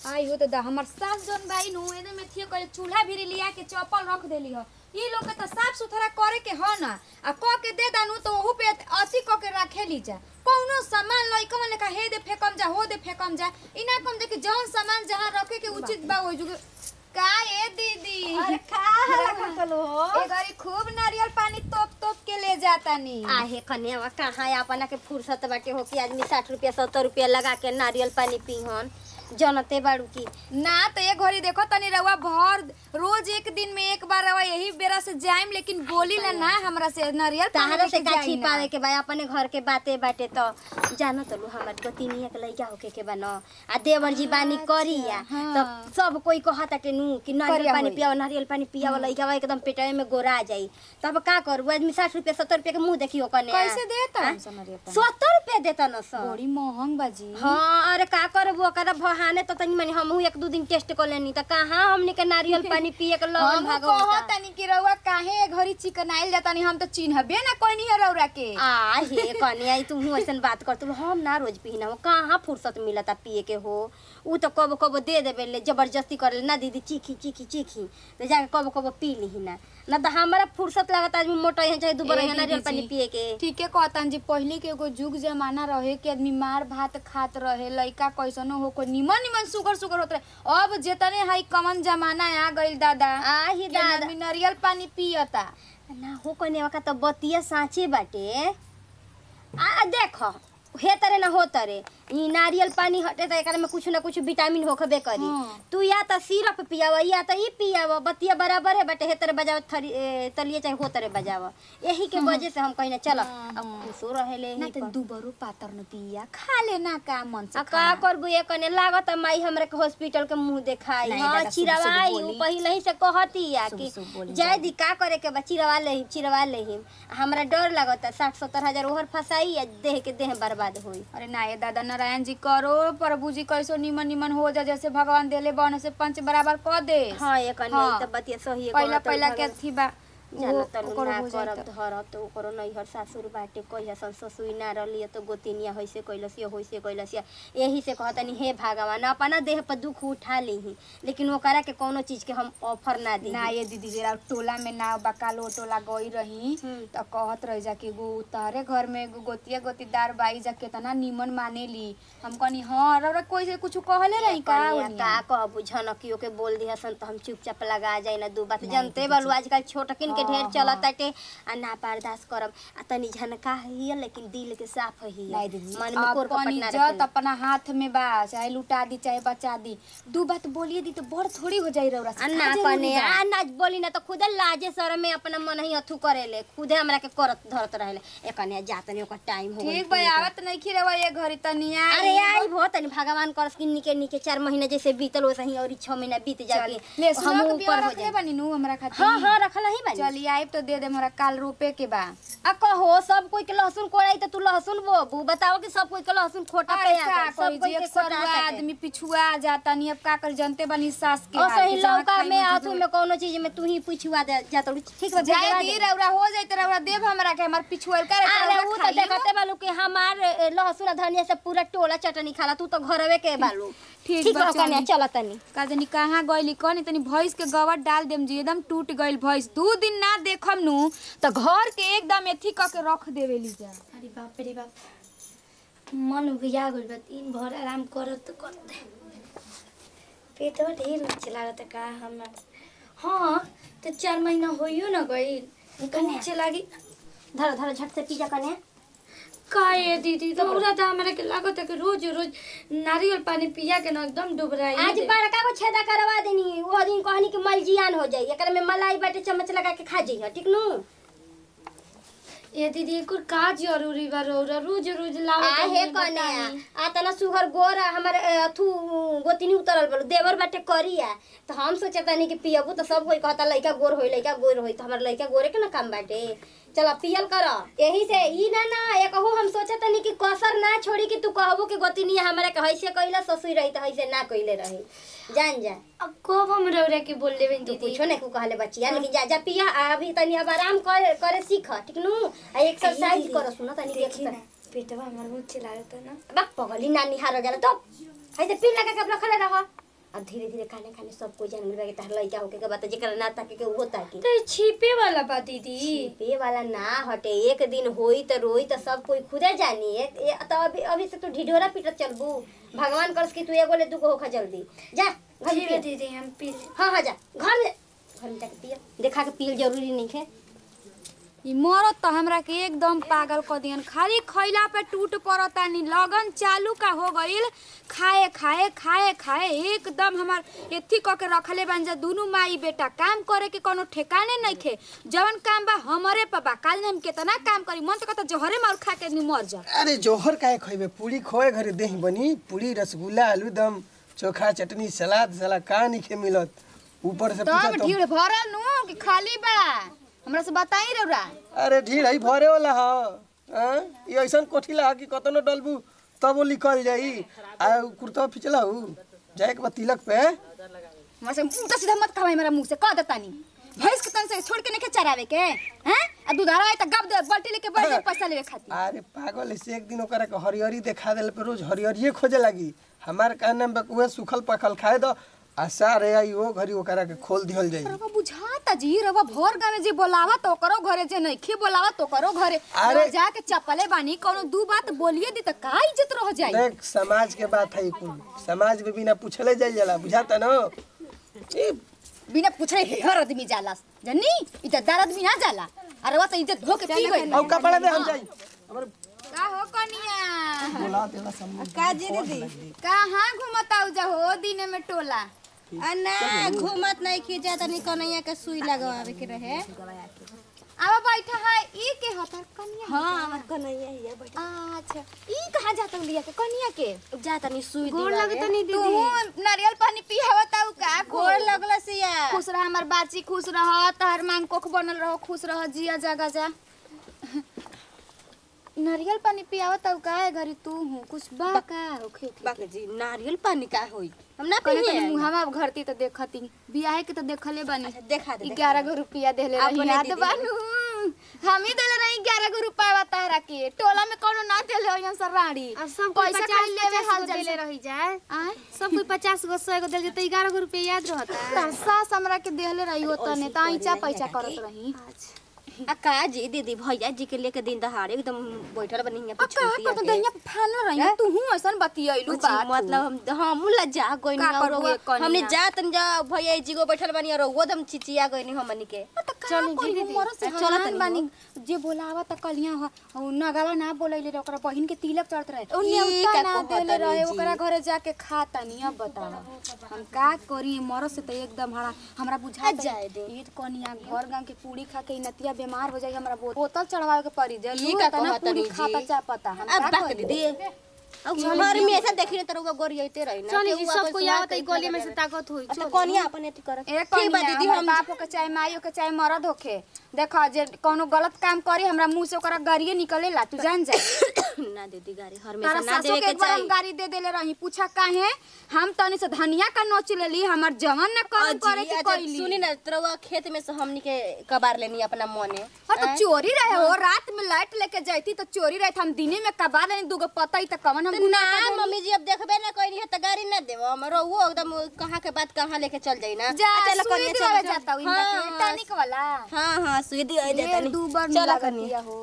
आई हो तो दा हमर सास जन बाई नु एने में थियो करे चूल्हा भी लिया के चप्पल रख देली हो ई लोग के तो साफ सुथरा करे के ह ना आ क के दे दानु तो ओहू पे अति क के रखेली जा कौनो सामान लइका मन का हे दे फेकम जा हो दे फेकम जा इना कम जे कि जौन सामान जहां रखे के उचित बा ओइ जुगे का ए दीदी अरे का हल्ला करतलो ए घरी खूब नारियल पानी तोप तोप के ले जातानी आहे कन्या कहाँ अपना के फुर्सत बाटे हो कि आदमी साठ रुपया सत्तर रुपया लगा के नारियल पानी पीहन जनते बाड़ू की ना तो ये घड़ी देखो तनी रउआ भर रोज एक दिन में एक बार रउआ यही बेरा से जाइम लेकिन बोली ना ना हमरा से नारियल पानी तहरा से लेके का जाई ना। छिपावे के बा अपने घर के बाते बाटे तो जानो तो लू हमार गोतिनिया के लइका होके के बा न आ देवर जी बानी करिया हाँ। तो सब कोई कहता के नु कि नारियल करिया पानी होई। पियावा नारियल पानी पियावा लइका एकदम पेटवे में गोरा जाई तब का करू आदमी साठ रुपया सत्तर रुपया के मुंह देखियो कने कैसे देता हाँ? हमसे नारियल पानी सत्तर रुपया देता न सब बड़ी महंग बाजी हाँ अरे का करबू ओकरा बहाने तो तनी मनी हमहू एक दू दिन टेस्ट कर लेनी त कहाँ हमनी के नारियल पानी पिए के लगन हम भागो कहत तनी कि रउआ काहे ए घड़ी चिकन आइल जातानी हम तो चिन्हबे ना कोई नहीं है रउरा के आ हे कन्या तू ऐसन बात कर तू हम ना रोज पीना हो कहाँ फुर्सत मिलता पिए के हो ऊ तो कबो कबो दे देवे ले जबरदस्ती करे ना दीदी चीखी चीखी चीखी तो जाके कबो कबो पी ली ना ना तो हमारा फुर्सत लगता आदमी मोटा है चाहे दुबर ए है नारियल दीदी पानी जी, पिए के ठीके कहतन जी पहले के एगो जुग जमाना रहे कि आदमी मार भात खात रहे लइका कैसनो हो कोई निमन निमन सुगर सुगर होत रहे अब जेतने हाई कमन जमाना आ गइल दादा आ ही कि दादा आदमी नारियल पानी पियता ना हो कन्या का तो बतिया साँचे बाटे आ देखो हे तरे ना हो तरे ई नारियल पानी हटे त एकरा में कुछ ना कुछ विटामिन होखबे करी हाँ। तू या त सिरप पियावा या त ई पियावा बतिया बराबर है बटे हे तरे बजाव थरी ए, तलिए चाहे हो तरे बजावा यही के वजह से हम कहिना चल हाँ, अब हाँ। खुशो रहेले ना ही तो दुबरो पातर न पिया खा लेना का मन से आ का करबू ये कने लागत माई हमरे के हॉस्पिटल के मुंह देखाई नहीं, हां दादा, शुभ-शुभ चिरवाई उ बोली। पहिले ही से कहती या कि शुभ-शुभ बोली, जय जाए। दी का करे के बा चिरवा ले चिरवा ले हमरा डर लागत साठ सत्तर हजार ओहर फसाई या देह के देह बर्बाद होई अरे ना ये दादा नारायण जी करो प्रभु जी कैसो निमन निमन हो जा जैसे भगवान देले बन से पंच बराबर क दे हाँ ये कने हाँ। त बतिया सही है पहला पहला के थी बा जाना वो- तलु ओकरो ना हो जाई करब त। धरब तो ओकरो नैहर सासुर बाटे कहिया सन ससुई ना रहली तो गोतिनिया होइसे कैलस या होइसे कैलस या यही से कहतनी हे भगवान अपना देह पर दुख उठा लीही लेकिन ओकरा के कोनो चीज के हम ऑफर ना दी ना ये दीदी जरा टोला में ना बकालो टोला गई रही हम्म। तो कहत रह जा कि एगो तारे घर में एगो गोतिया गोतीदार बाई जा केतना निमन मानेली हम कहनी हाँ रौरा कोई से कुछ कहले रही का कनिया ओनिया? का कहबू झनकियो के बोल दिया सन तो हम चुपचाप लगा जाए ना दू बात नहीं, जानते दीदी बालू जी। आजकल छोटकिन के हाँ, ढेर हाँ। चलत ताटे आ ना बर्दाश्त करब आ तनी झनका हिय लेकिन दिल के साफ हिय नहीं दीदी मन में कोर अपन कपट ना इज्जत रखेला। अपना हाथ में बा चाहे लुटा दी चाहे बचा दी दू बात बोलिए दी तो बड़ थोड़ी हो जाई रौरा से आ का ना जरूरी कने बा? आ ना बोली ना तो खुदे लाजे शरम में अपना मन ही अथू करेले खुदे हमरा के करत धरत रहेले ए कने जातनी ओकर टाइम हो ठीक बा आवत नहीं खी रवा ये घरी तनिया अरे आई भो तनी भगवान करस कि निके निके चार महीना जैसे बीतल वैसे ही और छह महीना बीत जाके ले हम सुनो के ऊपर बिया हो रखले जाए बनी नु हमरा खातिर हाँ हाँ रखल ही बानी चलिए आइब तो दे दे हमरा काल रोपे के बा आ कहो सब कोई के लहसुन कोड़ाई तो तू लहसुन बोबू बताओ कि सब कोई के लहसुन खोटा पे अरे आ का गइल, सब कोई कोई जे के सरुआ कोटा सके। आदमी पिछुआ जाता नहीं अब का कर जनते बनी सास के और हाल सही के जहाँ लौका खाई में में आथू जुजुल। में कोनो चीज में तू ही पूछवा दे जात ठीक बा जाए भेजवा दी दे। रौरा हो जाए तो रौरा देव हमरा के हमर पिछुआ का अरे ऊ तो देखते बालू कि हमार ए, लहसुन आ धनिया से पूरा टोला चटनी खाला तू तो घरवे के बालू ठीक ठीक बा, बा कन्या चली। चल तनी का जानी कहाँ गइली कनी तनी भैंस के गवर डाल देम जी एकदम टूट गइल भैंस दू दिन ना देखम नु तो घर के एकदम एथी क के रख देवेली जा अरे बाप रे बाप मन उबिया गइल बा दिन भर आराम करत करत पेटवा ढेर नीचे लागत का हमरा हाँ तो चार महीना होइयो न गइल तो नीचे लागी धर धर झट से पीजा कन्या का ये दीदी तो पूरा तो हमरा के लागत है कि रोज रोज नारियल पानी पिया के ना एकदम डुबराई आज बड़का को छेदा करवा देनी वो दिन कहनी कि मलजियान हो जाई एकरा में मलाई बाटे चम्मच लगा के खा जइह ठीक नु ये दीदी एक और का जरूरी बा रौरा रोज रोज लाओ आ हे कन्या आ तना सुगर गोर हमर ए, अथु गोतिनी उतरल बलु देवर बाटे करिया तो हम सोचतानी कि पियबू तो सब कोई कहता लइका गोर होई लइका गोर होई तो हमर लइका गोरे के ना काम बाटे चल पियल कर यही से ई ना ना ये कहू हम सोचतानी कि कसर ना छोड़ी कि तू कहबू कि गोतिनी हमरा के हैसे कइला ससुई रही तो हैसे ना कइले रही जान जा अब कब हम रौरा के बोल लेबे तू दीदी कुछो नहीं को कहले बच्चिया लेकिन जा जा पिया आ अभी तनी अब आराम कर करे सीख ठीक नु आ एक्सरसाइज दीदी, कर सुनो तनी देखी देख ना पेटवा हमर मुझे लागत है ना बा पगली नानी हार जाला तो है त पिन लगा के रखले रह अब धीरे धीरे खाने खाने सब कोई जान गइल बा कि तार लइका होके के बात जेकरा ना ताके के उहो ताकी तो छिपे वाला बा दीदी पे वाला ना हटे एक दिन होई त रोई त सब कोई खुदे जानी एक ए, त अभी अभी से तू ढिढोरा पीटत चलबू भगवान करस कि तू एगो ले दूगो होखा जल्दी जा घर में ठीक है पिया। दीदी हम पी ले हाँ हाँ जा घर में घर में जाके पिया देखा के पियल जरूरी नहीं है ई मरत त हमरा के एकदम पागल क दियन खाली खैला पे टूट पड़तानी लगन चालू का हो गइल खाए खाए खाए खाए एकदम हमार एथी क के रखले बन जा दुनु माई बेटा काम करे के कोनो ठेकाने नइखे जवन काम बा हमरे पे बा काल हम केतना काम करी मन त कहता जहरे मार खा के नी मर जा अरे जोहर काहे खइबे पूरी खोए घरे देही बनी पूरी रसगुल्ला आलूदम चोखा चटनी सलाद सलाद का नइखे मिलत ऊपर से पूछा तब तो ढीड़ भरल नु कि खाली बा हमरा से बताई रौरा अरे ढीड़ है भरे वाला ह हाँ? ये ऐसन कोठी ला कि कतनो डलबू तब वो निकल जाई आ कुर्ता फिचला हु जाए के बा तिलक पे हमरा से उल्टा सीधा मत कहवाई मेरा मुंह से कह देतानी भैंस के तन से छोड़ के नहीं चरावे के हैं आ दुधारा है त गब दे बाल्टी लेके बैठ जा पैसा लेवे खातिर अरे पागल ऐसे एक दिन ओकरा के हरियरी देखा देले पे रोज हरियरिये खोजे लागी हमार कहने में उहे सूखल पखल खाए दो आ सारे आई वो घरी ओकरा के खोल दिहल जाई रवा बुझाता जी रवा भोर गाँव में जे बोलावा तो करो घरे जे नइखे बोलावा तो करो घरे अरे- रवा जाके चप्पले बानी कोनो दू बात बोलिए दी त का इज्जत रह जाई देख समाज के बात है कुल समाज में बिना पूछले जाइल जाला बुझाता न ई बिना पूछे हर आदमी जाला जन्नी इ त दार आदमी ना जाला अरे वा त इज्जत धो के पी गई औ कपड़ा दे हम जाई हमर का हो कनिया बोला देला सम्मान का जी दीदी कहाँ घुमताऊ जा हो दिने में टोला आ ना घूमत नहीं खींचा तनी कन्हैया के सुई लगवावे के रहे अब बैठा है ई के हतर कनिया हाँ हमार कन्हैया हिया बैठ अच्छा ई कहाँ जाता लिया के कनिया के जा तनी सुई गोड़ दिलावे। लगे तनी तू दीदी नारियल पानी पियावताऊ का गोड़ लगल सिया खुश रह हमार बाची खुश रह तहर मांग कोख बनल रहो खुश रह जिया जागा जा नारियल पानी पियावत अब का है घरी तू हूँ कुछ बा का होखे बाक जी नारियल पानी का होई हम ना कने पिए तनी मुहावा घरती त देखती बियाहे के त देखले बानी देखा दे ग्यारह गो रुपया देले रही अपने याद दीदी। बानू हम ही देले रही ग्यारह गो रुपया तारा के टोला में कोनो ना देले हो सर राड़ी अब सब कोई पैसा पचास खाली लेवे पचास हाल गो जल देले से। रही जाए आय सब कोई पचास गो सौ गो दिल तो ग्यारह गो रुपया याद रहता तार सास हमरा के देले रही हो तने त ऐचा पैसा करत रही आ का जी दीदी भैया जी के लेके दिन दहाड़े एकदम बैठल बनी हिया आ कहा पिछुतिया को तो दैया फान रही तू हूं ऐसन बतियैलू बात मतलब हम हम लज्जा गइनी का और करबू ये कनिया? हमने जा तन जा भैया जी को बैठल बनी और वो दम चिचिया गइनी हमनी के चल जी दीदी से चलो चलत तनी बानी जे बोलावा त कलिया ह उ नगावा ना बोलैले रे ओकरा बहिन के तिलक चढ़त रहे उ ई न्योता का ना कहत देले रहे जी? ओकरा घरे जाके खा तनी अब बतावा हम का करी मरद से त एकदम हरा हमरा बुझा जाए दे। ई कनिया घर गांव के पूरी खा के इ नतिया बीमार हो जाई हमरा बो- बोतल चढ़वावे के पड़ी जे ई का तना कहत पूरी जी? खाता चा पता हम अब का बाक करी दीदी अब घर में ऐसा देखी तो रउआ गोरियते रही ना चली केहू जी अपन सब कोई सुहाग आवत है कइके गोली में से लगे। ताकत हुई अच्छा कनिया अपन एथी कर ए ठीक बा कनिया दीदी हमर हम बाप के चाहे माइयो के चाहे मरद होखे देखा जे कोनो गलत काम करी हमरा मुंह से ओकरा गाड़िए निकलेला तू जान जा ना दीदी गाड़ी हर में तारा ना सासो देवे के के एक बार हम चाहिए गाड़ी दे देले रही पूछा काहे हम तनी से धनिया का नोच लेली हमर जवन न काम करे के कइली सुनी ना तरवा खेत में से हमनी के कबार लेनी अपना मने हाँ तो चोरी रहे हो रात में लाइट लेके जाती तो चोरी रहे हम दिने में कबा लेनी दूगो पता ही तो कवन हम तो गुनाह ना कर देली। मम्मी जी अब देखबे ना कोई नहीं है तो गाड़ी ना देव हमरो वो एकदम कहाँ के बात कहाँ लेके चल जाई ना जा आ, चलो सुई कनिया, दिवाला चलो, जाता हूँ चलो। इनका हाँ, के टॉनिक वाला हाँ हाँ सुई दी आई देता ये दू बार चलो मिला कनिया दिया हो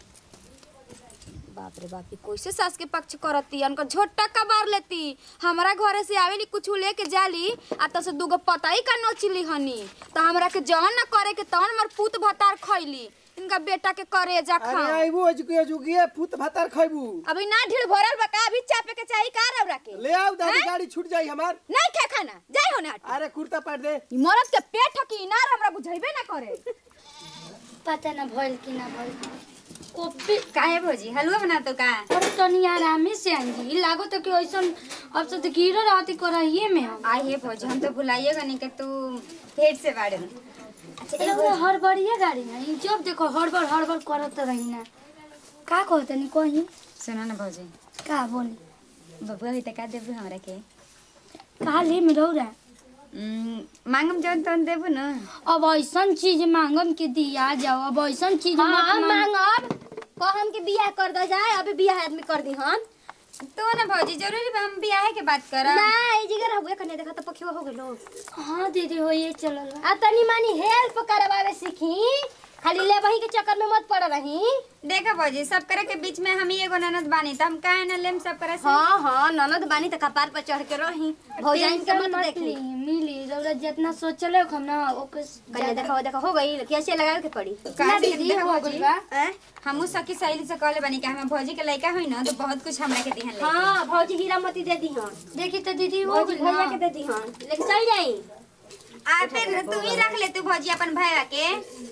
बाप रे बाप ई कैसे सास के पक्ष करती उनका झोटा कबार लेती हमारा घरे से आवेली कुछ लेके जाली आ तो से दूगो पताई का नोचली हनी तो हमरा के जवन न करे के तवन हमर पूत भतार खैली इनका बेटा के करे जा अरे खा आइबू अजुके अजुके पुत भातार खइबू अभी ना ढील भरल बा का अभी चापे के चाहिए का रौरा के ले आओ दादी गाड़ी छूट जाई हमार नहीं खा खाना जाई हो ना अरे कुर्ता पाट दे ई मरद के पेट की इनार हमरा बुझाइबे ना करे पता ना भइल कि ना भइल कोपी काहे भौजी हलवा बना तो का अरे तनी आरामे से आंजी लागो तो कि ऐसन अब से तो गिरो रहती करहिए में हम आई हे भौजी हम तो भुलाइएगा नहीं कि तू पेट से बाड़े अच्छा अरे वो हड़बड़िया गाड़ी ना ई जब देखो हड़बड़ हड़बड़ करत रही ना का कहत नहीं कहीं सुना ना भौजी का बोली बबुआ ही का देबू हमरा के का ले में रौरा मांगम जवन तवन देबू ना अब ऐसन चीज मांगम के दिया जाओ अब ऐसन चीज हाँ मत मांग मांगब कहम के बियाह कर दो जाए अभी बियाह आदमी कर दी हम तो ना भौजी जरूरी बा हम बियाह के बात करब ना ए जगह रहबे कने देखा त पखिवा हो गेलो हाँ दीदी हो ये चलल बा। आ तनी मानी हेल्प करवावे सीखी खाली ले वही के चक्कर में मत पड़ रही देखा भौजी सब करे के बीच में हम ही एगो ननद बानी त हम काहे ना लेम सब करे से हाँ हाँ ननद बानी त कपार पर चढ़ के रही भौजाइन के टेंशन मत देख ली ली, मिली रौरा जितना सोचले हम ना ओके कने देखा देखा हो गई कैसे लगावे के पड़ी का दीदी देखा हो भौजी गइल बा हैं? हमू सखी सहेली से कहले बानी कि हमें भौजी के लड़का होई ना तो बहुत कुछ हमरा के दिहन ले हाँ भौजी हीरा मोती दे दी हन देखी तो दीदी हो भौजी गइल भैया ना के दे दी हन लेके चल जाई आ फिर तू ही रख ले तू भौजी अपन भैया के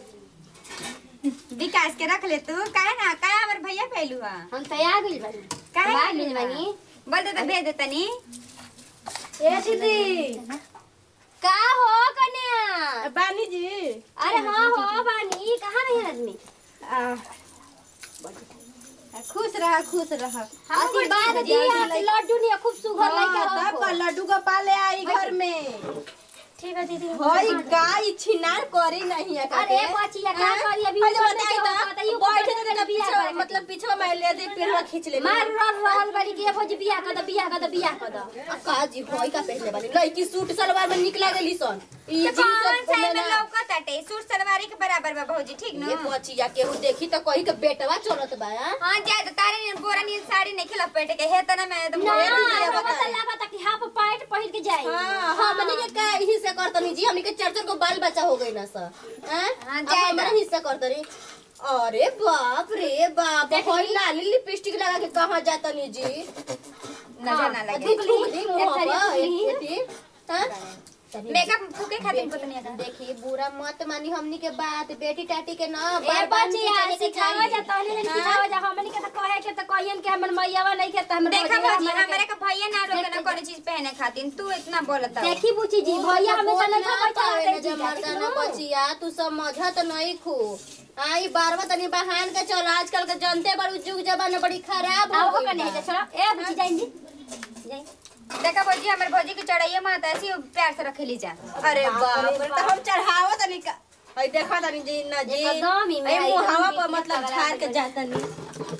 विकास के रख ले तू काहे ना काहे हमर भैया पहलू हा हम तैयार गइल बानी काहे बाहर पहलू गइल हा? बानी बोल दे तो भेज दे तनी ए दीदी का हो कन्या बानी जी अरे हाँ हो बानी कहाँ रही आदमी खुश रहा खुश रहा आशीर्वाद दी आप लड्डू नहीं खूब सुगर लइका हाँ, तब का हो लड्डू का पाले आई घर में ठीक है दीदी हई गाय छिनार करे नहीं है अरे बचिया का करी अभी अरे ऊपर बताई नहीं तो, होता, ये बैठे ऊपर तो से पीछे बियाह करे मतलब पीछे में ले दे पेड़वा खींच ले मार रल रहल बड़ी के भौजी बियाह कर द बियाह कर द बियाह कर द का जी होई का पहले वाली लड़की सूट सलवार में निकला गेली सन ई तो कौन सा में जींस लौकत अटे सूट सलवारी के बराबर बा भौजी ठीक ये न बचिया केहू देखी तो कही के बेटवा चलत बा हाँ? हां जाए तो तारे ने बोरा नी साड़ी नहीं खिला पेट के हे तना में तो ना भौजी दीदी, बाबा बताई। तो लागत कि हाफ पैंट पहिर के जाई हाँ हमनी के का हिस्सा करतनी जी हमनी के चार चार को बाल बच्चा हो गई ना सर हैं हाँ, अब जाए हमारा ना। हिस्सा करतनी अरे बाप रे बाप होई लाली लिपस्टिक लगा के कहां जातनी जी नजर ना लगे दुख ली दी मुंह एक पर सारी एक दी हैं मेकअप फूके खातिर को नहीं आता देखिए बुरा मत मानी हमनी के बात बेटी टाटी के ना ए बार बार नीचे बचिया चले के सिखावा चाहिए। जा तहले ने सिखावा जा हमनी के त कहे के त कहियन के हमर मैयावा नहीं के त हमर देखा भौजिया भौजी हमरा के- हमारे का भैया ना रोके ना कोनो चीज पहने खातिर तू इतना बोलत हो देखी बुची जी भैया हमें बोल चले ना का पावे ना बैठा जब मर्दाना बचिया तू समझत नहीं खू आई बारवा तनी बहान के चल आजकल के जनते बड़ जुग जमाना बड़ी खराब आओ हो हो कने गई जा छोड़ा ए बुची जाइन जी जाइन देखा भौजी हमारे भौजी की चढ़ाइए माता ऐसी प्यार से रखेली जा अरे बाप रे तो हम चढ़ावा तनी का हई देखा तनी जी ना जी एकदम ही में ए आई, मुहावा एकदम पर ही मतलब लगा झाड़ के के जातनी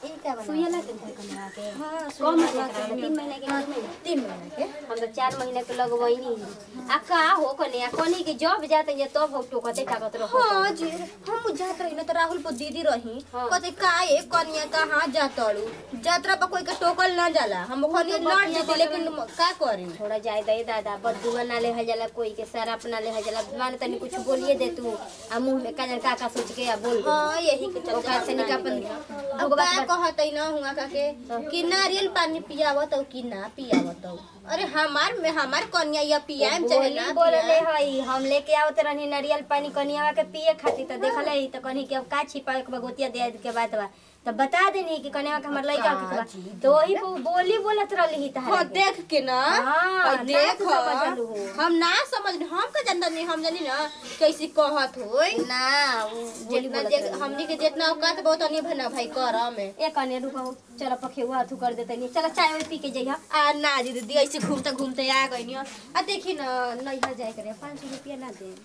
सुइया लगे थे कमरा के कौन महीना के तीन महीने के तीन महीने तीन महीने के हम तो चार महीने के लगवैनी आ का हो कने आ कनी के जब जाते ये तब हो टोकते ताकत रहो हाँ जी हम जात रही ना तो राहुल पर दीदी रही हाँ। कहते का ए कन्या कहाँ जातड़ू यात्रा पर कोई के टोकल ना जाला हम ओखनी लड़ जेते लेकिन का करी थोड़ा जाय दे दादा बदुआ ना ले जाला कोई के सारा अपना ले जाला मान तनी कुछ बोलिए दे तू आ मुंह में काजल का का सोच के आ बोल दे हाँ यही के चलते ओकरा से निका अपन अब का कहत ना हुआ का के कि नारियल पानी पियावत हो कि ना पियावत हो अरे हमार में हमार कन्या या पियाम चाहे ना बोले पियाम। हई हम लेके आवत रहनी नारियल पानी कनियावा के पिए खातिर त देखले ही त कनी के अब का छिपा के बगोतिया दे के बात बा त बता देनी कि कनियावा के हमर लइका के बा तो वही पे उ बोली बोलत रहली ही हाँ तहरा देख के ना हाँ, और ना देख तू समझलू हो। हम ना समझ हम का जानता नहीं हम जानी ना कैसे कहत होई ना उ बोली जितना बोलत जे- रहली। हमनी के जितना औकात बहुत अनी भना भाई कर में ए कने रुको चल पखेवा अथु कर देते नहीं चल चाय वाय पी के जइहा आ ना जी दीदी ऐसे घूमते घूमते आ गई आ देखी ना नैहर जाए करे पाँच सौ रुपया ना दे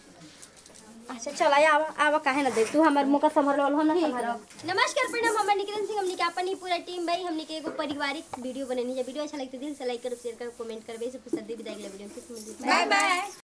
अच्छा चल आया आवा आवा काहे ना दे तू हमर मुका संभर लो हम ना संभर नमस्कार प्रणाम हम निकिरन सिंह हमनी के अपन ही पूरा टीम भाई हमनी के एगो पारिवारिक वीडियो बनेनी है वीडियो अच्छा लगते दिल से लाइक करो शेयर करो कमेंट करबे से पुस्तक दी विदाई के लिए वीडियो बाय बाय